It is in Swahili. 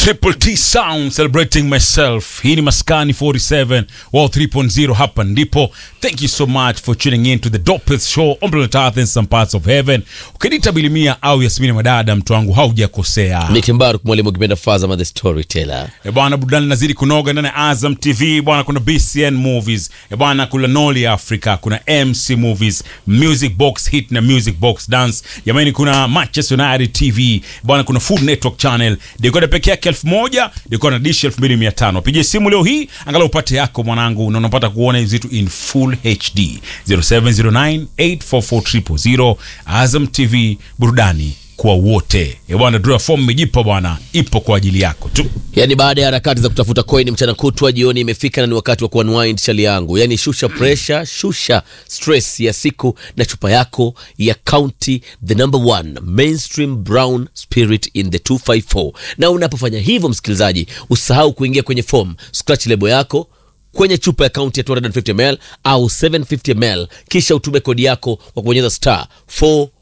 Triple T Sound celebrating myself. Hii ni Maskani 47 Wall 3.0 hapa ndipo. Thank you so much for tuning in to the dopest show on planet Earth in some parts of heaven. Ukiniita Bilimia au Yasmini Madada, mtu wangu haujakosea. Nick Mbaruk mwalimu ukipenda Fazama the storyteller. E bwana, burudani nazidi kunoga ndani ya Azam TV bwana. Kuna BCN Movies e bwana, kuna Noli Africa, kuna MC Movies, Music Box Hit na Music Box Dance. Jamani, kuna Manchester United TV bwana, kuna Food Network Channel. Dekoda peke yake elfu moja dekoda na dish elfu mbili mia tano Pigie simu leo hii angalau upate yako mwanangu, na unapata kuona hizi vitu in full HD 0709 844 Azam TV, burudani kwa wote. E bwana, draw form imejipa bwana, ipo kwa ajili yako tu. Yaani baada ya harakati za kutafuta coin mchana kutwa, jioni imefika na ni wakati wa kuunwind chali yangu. Yaani shusha pressure, shusha stress ya siku na chupa yako ya County the number one mainstream brown spirit in the 254. Na unapofanya hivyo, msikilizaji, usahau kuingia kwenye form, scratch lebo yako kwenye chupa ya kaunti ya 250 ml au 750 ml, kisha utume kodi yako kwa kubonyeza star 4